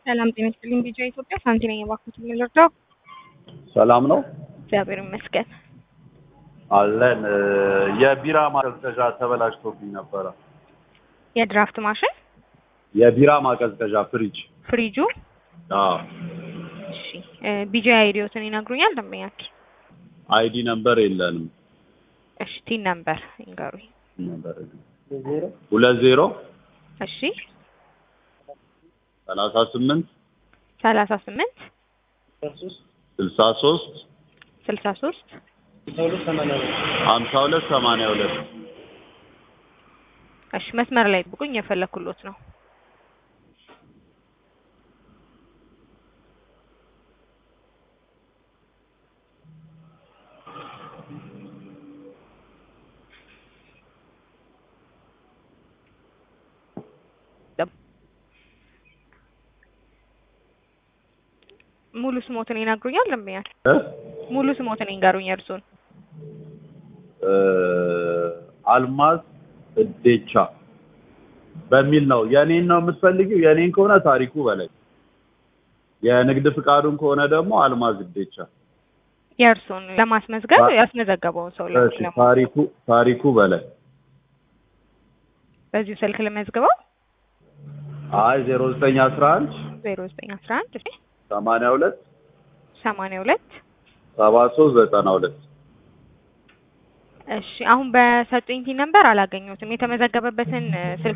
ሰላም ጤና ይስጥልኝ። ቢጃ ኢትዮጵያ ሳንቲ ነኝ። እባክዎትን ልርዳው? ሰላም ነው እግዚአብሔር ይመስገን። አለን። የቢራ ማቀዝቀዣ ተበላሽቶብኝ ነበረ። የድራፍት ማሽን የቢራ ማቀዝቀዣ ፍሪጅ። ፍሪጁ አዎ እሺ፣ ቢጃ አይዲዮትን ይነግሩኛል ደንበኛችን? አይዲ ነምበር የለንም። እሺ፣ ቲን ነምበር ይንገሩኝ። ነበር ሁለት ዜሮ እሺ፣ ሰላሳ ስምንት ሰላሳ ስምንት ስልሳ ሶስት ስልሳ ሶስት ሀምሳ ሁለት ሰማንያ ሁለት እሺ፣ መስመር ላይ ጥብቁኝ፣ የፈለኩሎት ነው። ሙሉ ስሞትን ይነግሩኛል ደንበኛል? እ? ሙሉ ስሞትን ይንገሩኝ እርሱን። እ፣ አልማዝ እዴቻ በሚል ነው። የኔን ነው የምትፈልጊው? የኔን ከሆነ ታሪኩ በላይ፣ የንግድ ፍቃዱን ከሆነ ደግሞ አልማዝ እዴቻ። የእርሱን ለማስመዝገብ ታ- ያስመዘገበውን ሰው እሺ፣ ለማ- ታሪኩ ታሪኩ በላይ። በዚሁ ስልክ ልመዝግበው። አይ ዜሮ ዘጠኝ አስራ አንድ ዜሮ ዘጠኝ አስራ አንድ ሰማንያ ሁለት ሰማንያ ሁለት ሰባ ሶስት ዘጠና ሁለት እሺ አሁን በሰጡኝ ቲን ነምበር አላገኘሁትም። የተመዘገበበትን እ፣ ስልክ